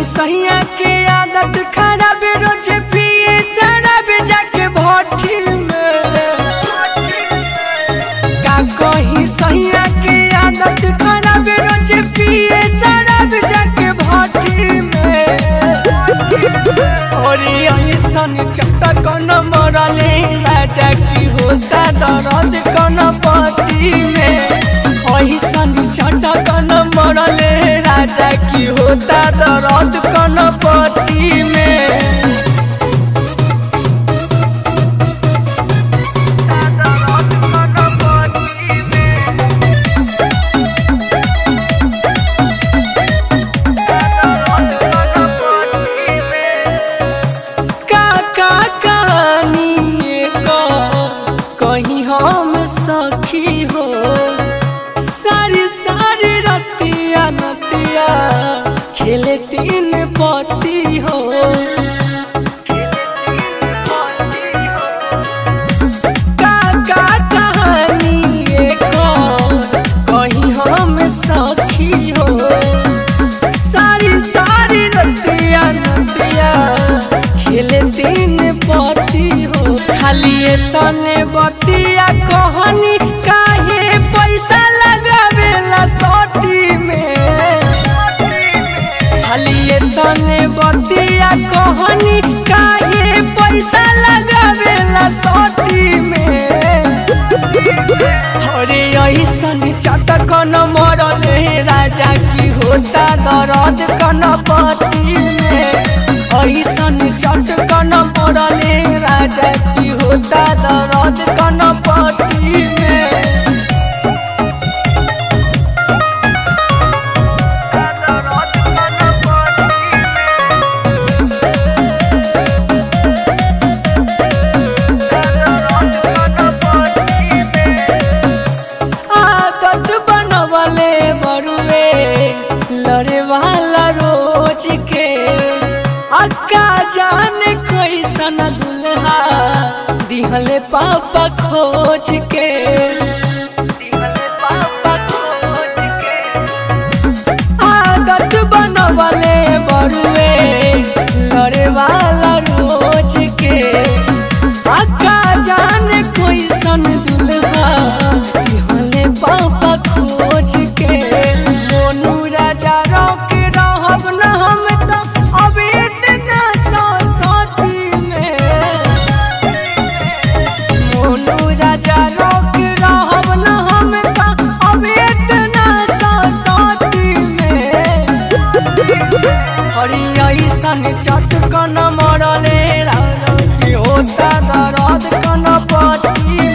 सहिया के आदत खराब रोज पिए शराब जाके भट्टी में का कही सहिया के आदत खराब रोज पिए शराब जाके भट्टी में और ऐसन चटक न मरले राजा की होता दर्द कन पति में ऐसन चटक न मरले राजा की होता दर्द कन पति में का का कहानी का कहीं हम सखी हो सारी सारी रतिया नतिया खेले तीन पति हो का का कहानी का कहीं हम सखी हो सारी सारी रतिया नतिया खेले दिन पति हो खाली ये तने बतिया कहनी काहे पैसा लगावेला सोटी में खाली ये तने बतिया कहनी काहे पैसा लगावेला सोटी में अरे ऐसन चटक न मरले राजा की होता दर्द कन पति में ऐसन चटक न मरले राजा की होता दर्द कन पति में आदत बनवले बरुए लड़े वाला रोज के अक्का जान कैसन दुल्हा दिहले पापा खोज के आदत बनवले बरुए लड़े वाला रोज के अक्का जान कैसन दुल्हा दिहले पापा खोज के मोनू राजा रोक रहब न हम तो अब इतना सती में मोनू राजा रोक रहब न हम तो अब इतना सती में हरी ऐसन चटकन मरले राजा की होता दर्द कन पति